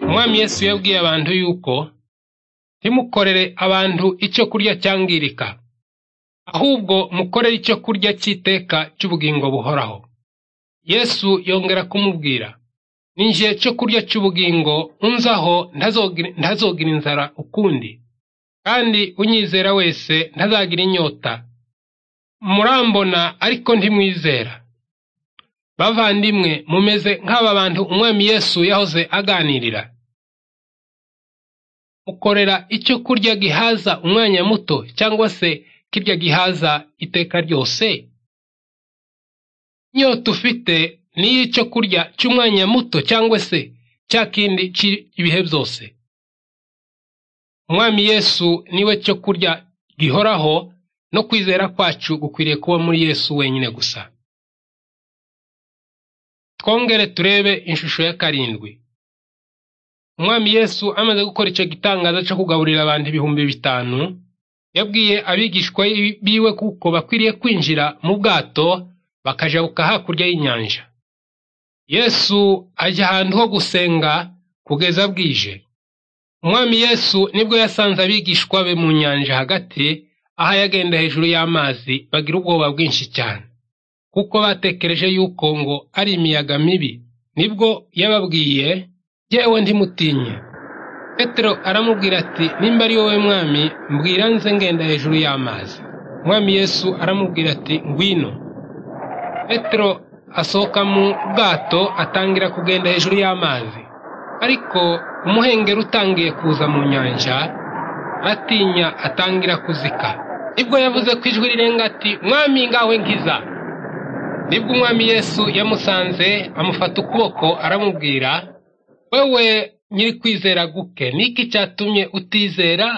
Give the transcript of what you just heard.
Umwami Yesu yabwiye abantu yuko ntimukorere abantu icyo kurya cyangirika, ahubwo mukorere icyo kurya cy'iteka cy'ubugingo buhoraho. Yesu yongera kumubwira ninjiye cyo kurya cy'ubugingo unzaho ntazogira inzara ukundi, kandi unyizera wese ntazagira inyota. Murambona ariko ntimwizera. Bavandimwe mumeze nk'aba bantu umwami Yesu yahoze aganirira. Mukorera icyo kurya gihaza umwanya muto cyangwa se kirya gihaza iteka ryose? Inyota ufite ni iy'icyo kurya cy'umwanya muto cyangwa se cya kindi cy'ibihe byose? Umwami Yesu niwe cyo kurya gihoraho no kwizera kwacu gukwiriye kuba muri Yesu wenyine gusa. Twongere turebe ishusho ya karindwi. Umwami Yesu amaze gukora icyo gitangaza cyo kugaburira abantu ibihumbi bitanu, yabwiye abigishwa biwe kuko bakwiriye kwinjira mu bwato bakajabuka hakurya y'inyanja. Yesu ajya ahantu ho gusenga kugeza bwije. Umwami Yesu nibwo yasanze abigishwa be mu nyanja hagati, aho yagenda hejuru y'amazi bagira ubwoba bwinshi cyane. kuko batekereje yuko ngo ari imiyaga mibi nibwo yababwiye yewe ndimutinye petero aramubwira ati nimba ari wowe mwami mbwira nze ngenda hejuru y'amazi umwami yesu aramubwira ati ngwino petero asohoka mu bwato atangira kugenda hejuru y'amazi ariko umuhengeri utangiye kuza mu nyanja aratinya atangira kuzika nibwo yavuze ko ijwi rirenga ati mwami ngawe nkiza nibwo umwami yesu yamusanze amufata ukuboko aramubwira wewe nyiri kwizera guke niki cyatumye utizera